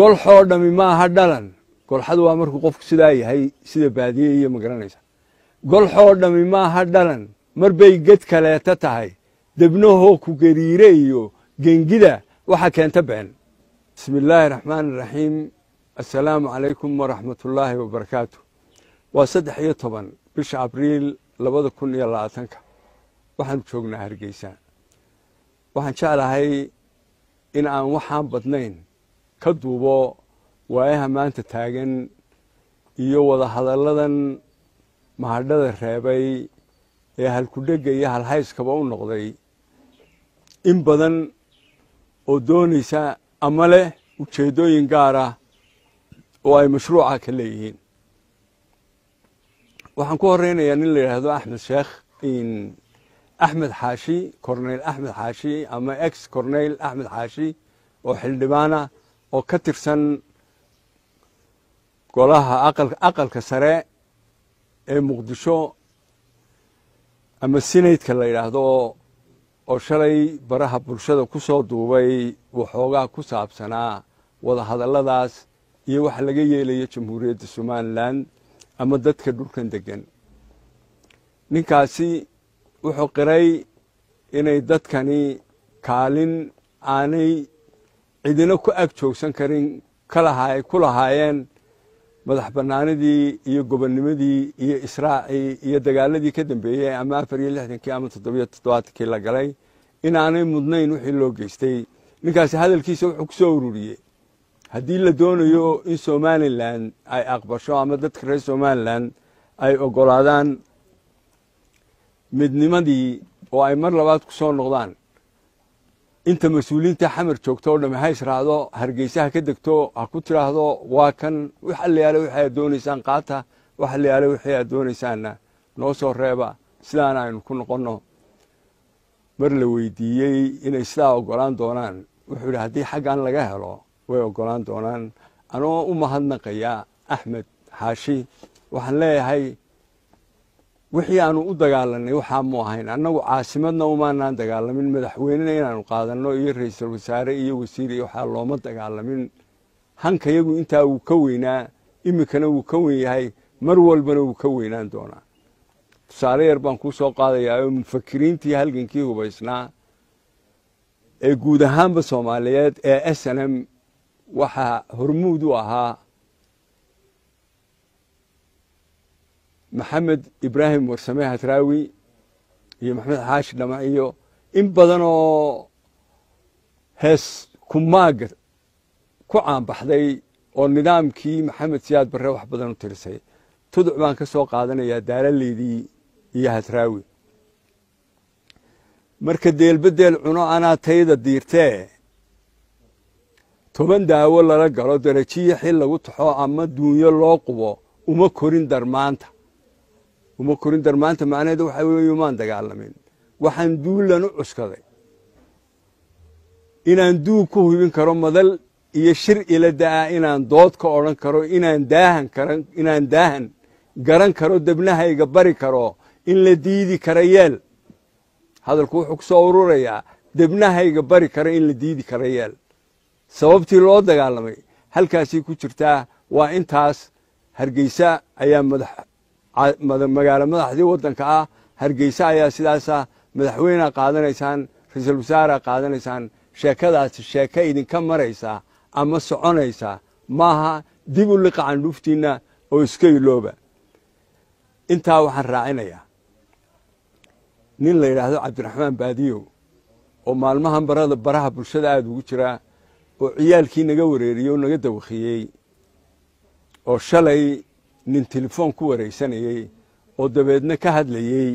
golxoo dhammi maaha dhalan golxadu waa markuu qofku sidaa yahay sida baadiye iyo magaranaysa golxoo dhammi maaha dhalan mar bay ged kaleeta tahay debnahoo ku gariire iyo gengida waxa keenta been bismi illaahi raxmaan iraxiim assalaamu calaykum waraxmatullaahi wabarakaatu waa saddex iyo toban bisha abriil labada kun iyo labaatanka waxaanu joognaa hargeysa waxaan jeclahay in aan waxaan badnayn ka duubo waayaha maanta taagan iyo wadahadalladan mahadhada reebay ee halkudhegga iyo halhayskaba u noqday in badan oo doonaysa ama leh ujeeddooyin gaara oo ay mashruuca ka leeyihiin waxaan ku horeynayaa nin la yidhaahdo axmed sheekh axmed xaashi corneyl axmed xaashi ama ex corneyl axmed xaashi oo xildhibaana oo ka tirsan golaha aqalka sare ee muqdisho ama sinaydka la yidhaahdo oo shalay baraha bulshada ku soo duubay waxoogaa ku saabsanaa wadahadalladaas iyo waxa laga yeelayo jamhuuriyadda somalilan ama dadka dhulkan degan ninkaasi wuxuu qiray inay dadkani kaalin aanay cidina ku ag joogsan karin ku lahaayeen madax bannaanidii iyo gobonnimadii iyo israacii iyo dagaaladii ka dambeeyey ama afar iyo lixdankii ama toddobiyo toddobaatankii la galay inaanay mudnayn wixii loo geystay ninkaasi hadalkiisa wuxuu ku soo ururiyey haddii la doonayo in somalilan ay aqbasho ama dadka reer somalilan ay oggolaadaan midnimadii oo ay mar labaad ku soo noqdaan inta mas-uuliyiinta xamar joogto o dhamme ha israacdo hargeysa ha ka degto ha ku tidhaahdo waa kan wax allayaale wixii aad doonaysaan qaata wax allayaale wixii aad doonaysaanna noo soo reeba sidaana aynu ku noqonno mar la weydiiyey inay sidaa oggolaan doonaan wuxuu yidhi haddii xaggan laga helo way oggolaan doonaan anoo u mahadnaqaya axmed xaashi waxaan leeyahay wixii aanu u dagaalanay waxaa mu ahayn annagu caasimadna umaanaan dagaalamin madaxweynena inaanu qaadanno iyo ra-iisul wasaare iyo wasiir iyo waxaa looma dagaalamin hankayagu intaa wuu ka weynaa iminkana wuu ka wen yahay mar walbana wuu ka weynaan doonaa tusaale yar baan kuu soo qaadayaa oo mufakiriintii halgankii hubaysnaa ee guud ahaanba soomaaliyeed ee s n m waxaa hormuud u ahaa maxamed ibraahim warsame hadraawi iyo maxamed xaashi dhama iyo in badan oo hees kumaaga ku caanbaxday oo nidaamkii maxamed siyaad barre wax badan u tirisay tuduc baan ka soo qaadanayaa daalallaydii iyo hadraawi marka deelbedeel cuno anaa tayda diirtee toban daawo lala galo darajiyo xil lagu taxo ama duunyo loo qubo uma korin darmaanta uma korin darmaanta macnaheedu waxa weeye umaan dagaalamin waxaan duulan u cuskaday inaan duug ku hubin karo madal iyo shir ila da'a inaan dood ka odhan karo inaan daahan karan inaan daahan garan karo debnahayga bari karo in la diidi kara yeel hadalku wuxuu ku soo ururayaa debnahayga bari karo in la diidi kara yeel sababtii loo dagaalamay halkaasay ku jirtaa waa intaas hargeysa ayaa magaalo madaxdii waddanka ah hargeysa ayaa sidaasa madaxweynea qaadanaysaan ra-iisul wasaarea qaadanaysaan sheekadaasi sheeke idinka maraysa ama soconaysa maaha dib u liqa candhuuftiinna oo iska ilooba intaa waxaan raacinayaa nin la yidhaahdo cabdiraxmaan baadiyow oo maalmahan barada baraha bulshada aada ugu jira oo ciyaalkii naga wareeriyey oo naga dawakiyey oo shalay nin telefoon ku wareysanayey oo dabeedna ka hadlayey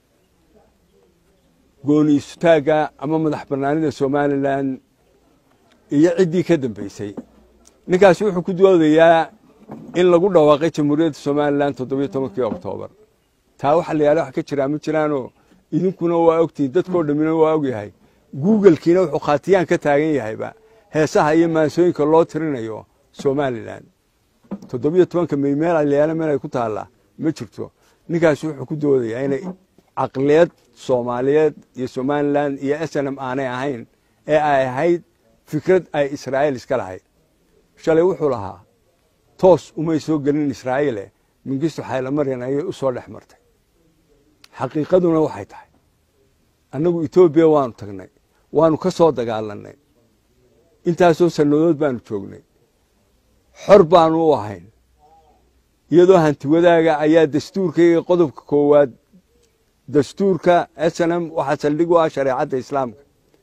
gooni istutaagga ama madax bannaanida somalilan iyo ciddii ka dambeysay ninkaasi wuxuu ku doodayaa in lagu dhawaaqay jamhuuriyadda somalilan toddobiyo tobankii oktoobar taa waxa la yaala wax ka jiraa ma jiraanoo idinkuna waa ogtihin dadkoo dhammina waa ogyahay googlkiina wuxuu khaatiyaan ka taagan yahayba heesaha iyo maansooyinka loo tirinayo somalilan toddobiyo tobanka may meel alayaala meel ay ku taallaa ma jirto ninkaasi wuxuu ku doodayaa inay caqliyad soomaaliyeed iyo somalilan iyo s n m aanay ahayn ee ay ahayd fikrad ay israa'iil iska lahayd shalay wuxuu lahaa toos umay soo gelin israa'iile mingistu xaylamaryan ayay u soo dhex martay xaqiiqaduna waxay tahay annagu etoobiya waanu tagnay waanu ka soo dagaalannay intaasoo sannadood baanu joognay xor baanu u ahayn iyadoo hanti wadaaga ayaa dastuurkayga qodobka koowaad dastuurka snm waxaa saldhig u ah shareecadda islaamka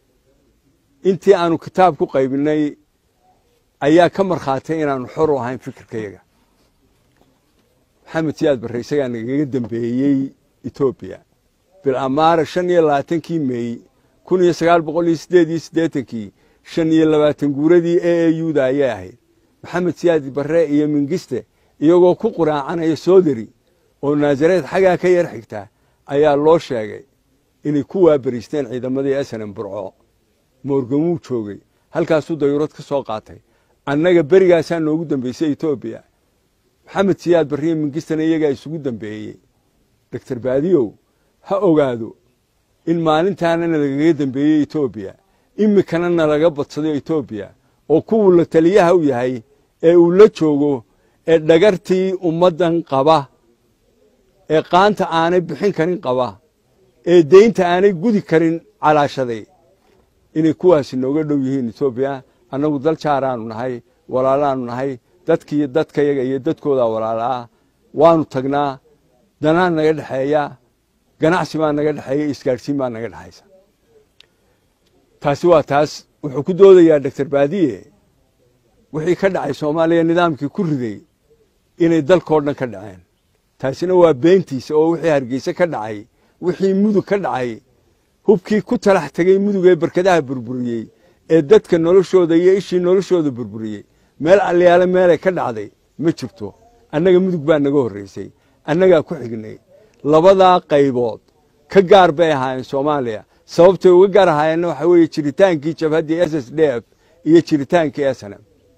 intii aanu kitaab ku qaybinay ayaa ka markhaatay inaanu xor u ahayn fikirkayaga maxamed siyaad barre isagaa nagaga dambeeyey etoobiya bilamaara shan iyo labaatankii meey kun iyo sagaal boqol iyo siddeed iyo siddeetankii shan iyo labaatan guuradii e e yuda ayay ahayd maxamed siyaad barre iyo mingiste iyagoo ku quraacanaya soodari oo naasareed xaggaa ka yar xigtaa ayaa loo sheegay inay ku waabariisteen ciidamadii snm burco moorgan wuu joogay halkaasuu dayurad ka soo qaatay annaga berigaasaa noogu dambeysay etoobiya maxamed siyaad barriyo mingistana iyagaa isugu dambeeyey doctor baadiyow ha ogaado in maalintaana nalagaga dambeeyey etoobiya imikana nalaga badsado etoobiya oo kuwuu la taliyaha u yahay ee uu la joogo ee dhagartii ummaddan qaba ee qaanta aanay bixin karin qaba ee deynta aanay gudi karin calaashaday inay kuwaasi nooga dhow yihiin etoobiya annagu dal jaaraanu nahay walaalaanu nahay dadkii dadkayaga iyo dadkoodaa walaalaa waanu tagnaa danaa naga dhexeeya ganacsi baa naga dhexeeya isgaadhsiin baa naga dhexaysa taasi waa taas wuxuu ku doodayaa doctor baadiye wixii ka dhacay soomaaliya nidaamkii ku riday inay dalkao dhan ka dhaceen taasina waa beentiisa oo wixii hargeyse ka dhacay wixii mudug ka dhacay hubkii ku talax tegey mudug ee barkadaha burburiyey ee dadka noloshooda iyo ishii noloshooda burburiyey meel alyaale meelay ka dhacday ma jirto annaga mudug baa naga horraysay annagaa ku xignay labadaa qaybood ka gaar bay ahaayeen soomaaliya sababtay uga gaar ahaayeenna waxaa weeye jiritaankii jabhaddii s s d f iyo jiritaankii snm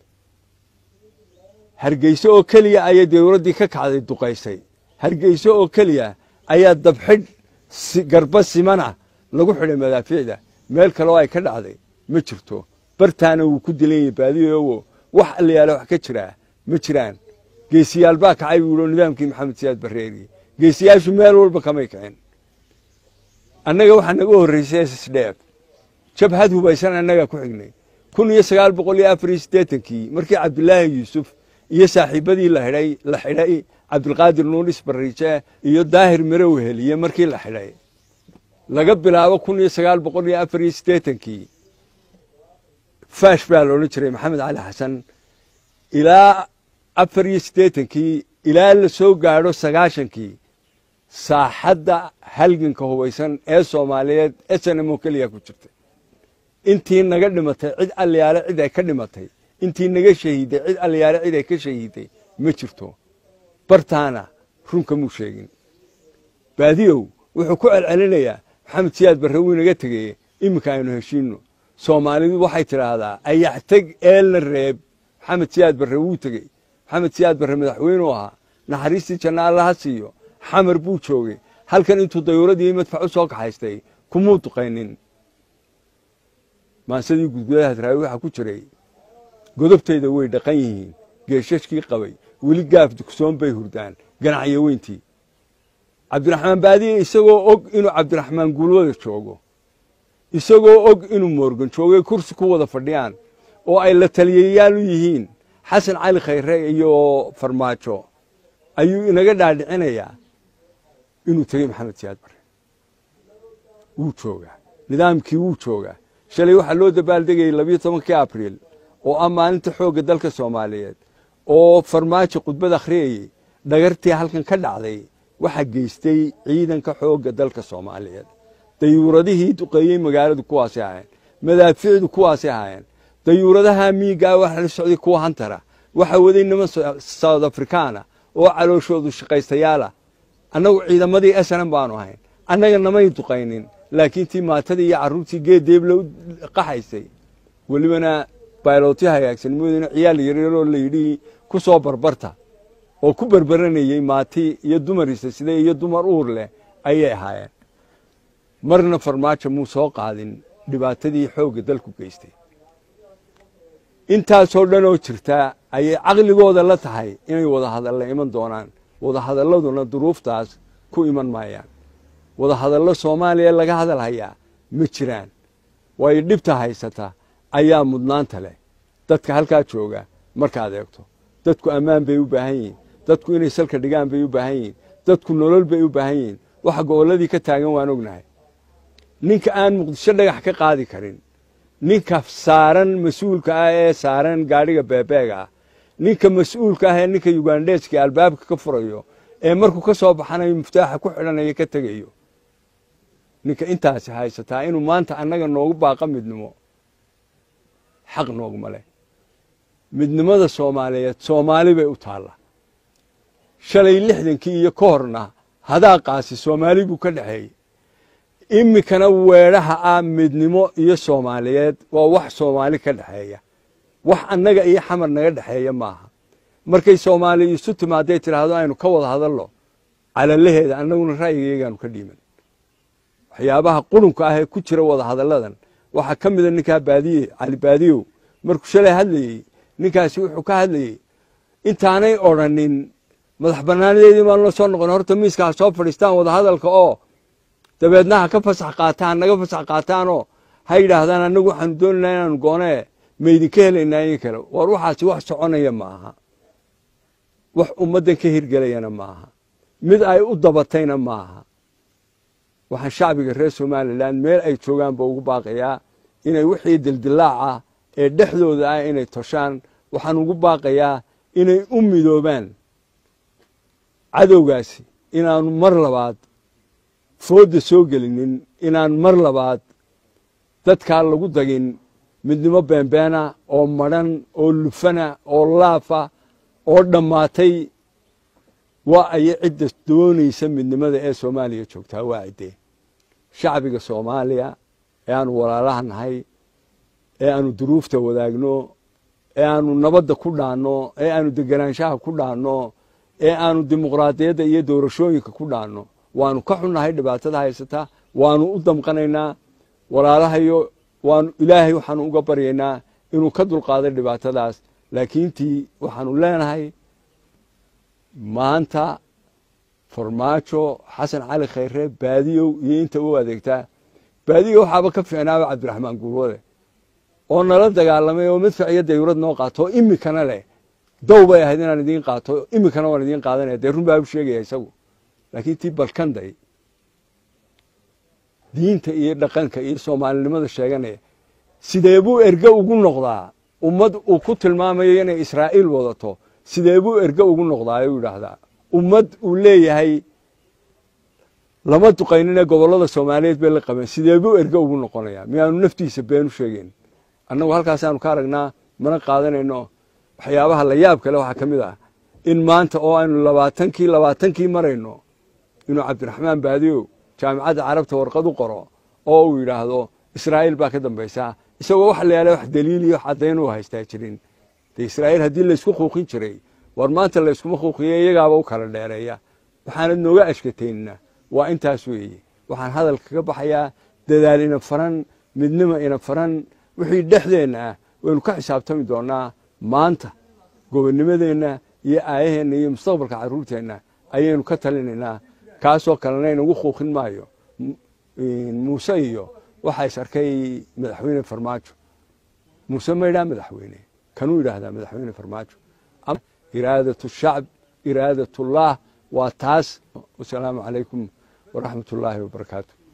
hargeyse oo keliya ayay dawladdii ka kacday duqaysay hargeyse oo keliya ayaa dabxidh garba simana lagu xidhay madaafiicda meel kaleo ay ka dhacday ma jirto bartaana wuu ku dilan yahay baadiyowo wax allayaale wax ka jiraa ma jiraan geesiyaal baa kacay buu yidhi nidaamkii maxamed siyaad barreeri geesiyaashu meel walba kamay kicin annaga waxaa naga horraysay s s d f jabhad hubaysan annagaa ku xignay kun iyo sagaal boqol iyo afar iyo siddeetankii markii cabdilaahi yuusuf iyo saaxiibadii la xidhay la xidhay cabdilqaadir nuulis barriije iyo daahir marow heliye markii la xidhay laga bilaabo kun iyo sagaal boqol iyo afar iyo siddeetankii faash baa la odhan jiray maxamed cali xasan ilaa afar iyo siddeetankii ilaa la soo gaadho sagaashankii saaxadda halganka hubaysan ee soomaaliyeed snm oo keliya ku jirtay intii naga dhimatay cid allayaale cid ay ka dhimatay intii naga shahiiday cid allayaale cid ay ka shahiiday ma jirto bartaana runka muu sheegin baadiyow wuxuu ku celcelinayaa maxamed siyaad barre wuu inaga tegeye iminka aynu heshiinno soomaalidu waxay tidhaahdaa ayaxteg eelna reeb maxamed siyaad barre wuu tegey maxamed siyaad barre madaxweynuu ahaa naxariistii janna allaha siiyo xamar buu joogay halkan intuu dayuuradii madfac u soo kaxaystay kumuu duqaynin maansadii gudgudaha raawi waxaa ku jiray godobtayda way dhaqan yihiin geeshashkii qabay weli gaaf dugsoon bay hurdaan ganacyo weyntii cabdiraxmaan baadiye isagoo og inuu cabdiraxmaan guulwada joogo isagoo og inuu moorgan joogay kursi ku wada fadhiyaan oo ay la taliyayaal u yihiin xasan cali khayre iyo farmaajo ayuu inaga dhaadhicinayaa inuu tegey maxamed siyaad barre wuu joogaa nidaamkii wuu joogaa shalay waxaa loo dabaaldegayay labiyo tobankii abriil oo ah maalinta xoogga dalka soomaaliyeed oo farmaajo khudbad akhriyayey dhagartii halkan ka dhacday waxaa geystay ciidanka xoogga dalka soomaaliyeed dayuuradihii duqeeyey magaaladu kuwaasay ahaayeen madaafiicdu kuwaasay ahaayeen dayuuradaha miigaa waxa la socday kuwa hantara waxaa waday niman south afrikaana oo calooshoodu shaqaystayaala annagu ciidamadii snm baanu ahayn annaga namay duqaynin laakiin tii maatadii iyo carruurtii geeddeebla u qaxaysay welibana baylotyo hagaagsanimoodina ciyaal yaryaroo layidhi ku soo barbarta oo ku berberanayey maati iyo dumarisa sida iyo dumar uur leh ayay ahaayeen marna farmaajo muu soo qaadin dhibaatadii xoogga dalku geystay intaasoo dhan oo jirtaa ayay caqligooda la tahay inay wadahadalla iman doonaan wadahadalladuna duruuftaas ku iman maayaan wadahadallo soomaaliya laga hadal hayaa ma jiraan waayo dhibta haysata ayaa mudnaanta leh dadka halkaa jooga markaad eegto dadku ammaan bay u baahan yihiin dadku inay salka dhigaan bay u baahan yihiin dadku nolol bay u baahan yihiin waxa gobolladii ka taagan waan ognahay ninka aan muqdisho dhagax ka qaadi karin ninka saaran mas-uulka ah ee saaran gaadhiga beebeega ah ninka mas-uulka ah ee ninka yugandheeska albaabka ka furayo ee markuu ka soo baxanayo muftaaxa ku xidhanayo ka tegayo ninka intaasi haysataa inuu maanta annaga noogu baaqa midnimo xaq nooguma leh midnimada soomaaliyeed soomaali bay u taalla shalay lixdankii iyo ka horna hadaaqaasi soomaali buu ka dhexeeyey iminkana weedhaha ah midnimo iyo soomaaliyeed waa wax soomaali ka dhexeeya wax annaga iyo xamar naga dhexeeya maaha markay soomaali isu timaaday tidhaahdo aynu ka wada hadalno calalaheeda annaguna ra'yigayagaanu ka dhiiman waxyaabaha qurunka ah ee ku jira wada hadalladan waxaa ka mida ninkaa baadiye cali baadiyow markuu shalay hadlayey ninkaasi wuxuu ka hadlayey intaanay odrhanin madax bannaanadeedii baan la soo noqon horta miiska ha soo fadhiistaan wada hadalka oo dabeedna ha ka fasax qaataan naga fasax qaataanoo ha yidhaahdaan annagu waxaanu doonaynaa inaanu goonee maydinka helaynaa in kale war waxaasi wax soconaya ma aha wax ummaddan ka hirgelayana ma aha mid ay u dabatayna ma aha waxaan shacbiga reer somalilan meel ay joogaanba ugu baaqayaa inay wixii dildilaaca ee dhexdooda ah inay toshaan waxaan ugu baaqayaa inay u midoobaan cadowgaasi inaanu mar labaad foodda soo gelinin inaan mar labaad dadkaa lagu dagin midnimo beenbeena oo madhan oo lufana oo laafa oo dhammaatay waa aya cidda doonaysa midnimada ee soomaaliya joogtaa waa ciddee shacbiga soomaaliya ee aanu walaalaha nahay ee aanu duruufta wadaagno ee aanu nabadda ku dhaanno ee aanu deganaanshaha ku dhaanno ee aanu dimuqraadiyadda iyo doorashooyinka ku dhaanno waanu ka xunnahay dhibaatada haysata waanu u damqanaynaa walaalahayo waanu ilaahay waxaanu uga baryaynaa inuu ka dulqaaday dhibaatadaas laakiintii waxaanu leenahay maanta farmaajo xasan cali khayre baadiyow iyo inta u adeegtaa baadiyo waxaaba ka fiicnaaba cabdiraxmaan guurwade oo nala dagaalamay oo midfac iyo dayurad noo qaato oo imikana leh dow bay ahayd inaan idiin qaato imikana waan idiin qaadanaya dee run baa u sheegaya isagu laakiin tii balkanday diinta iyo dhaqanka iyo soomaalinimada sheeganaya sidee buu erge ugu noqdaa ummad uu ku tilmaamayo inay israa'iil wadato sidee buu erge ugu noqdaa u yidhaahdaa ummad uu leeyahay lama duqaynine gobollada soomaaliyeed bay la qabeen sidee buu erge ugu noqonayaa miyaanu naftiisa been u sheegeyn annagu halkaasaanu ka aragnaa mana qaadanayno waxyaabaha la yaab kale waxaa ka mid ah in maanta oo aynu labaatankii labaatankii marayno inuu cabdiraxmaan baadiyow jaamicadda carabta warqad u qoro oo uu yidhaahdo israa'iil baa ka dambaysaa isagoo wax la yaala wax daliil iyo wax caddayn u haystaa jirin dee israa'iil haddii laysku quuqin jiray war maanta layskuma quuqiye iyagaaba u kala dheereeya waxaanad nooga ashkataynna waa intaas weeye waxaan hadalka kaga baxayaa dadaal ina faran midnimo ina faran wixii dhexdeenna ah waynu ka xisaabtami doonnaa maanta gobonnimadeenna iyo aayaheenna iyo mustaqbalka carruurteenna ayaynu ka talinaynaa kaasoo kalena inagu quuqin maayo muuse iyo waxaa is arkay madaxweyne farmaajo muuse ma yidhaha madaxweyne kanuu yidhaahdaa madaxweyne farmaajo iraadatu shacb iraadatullah waa taas wasalaamu calaykum waraxmat ullaahi wabarakaatu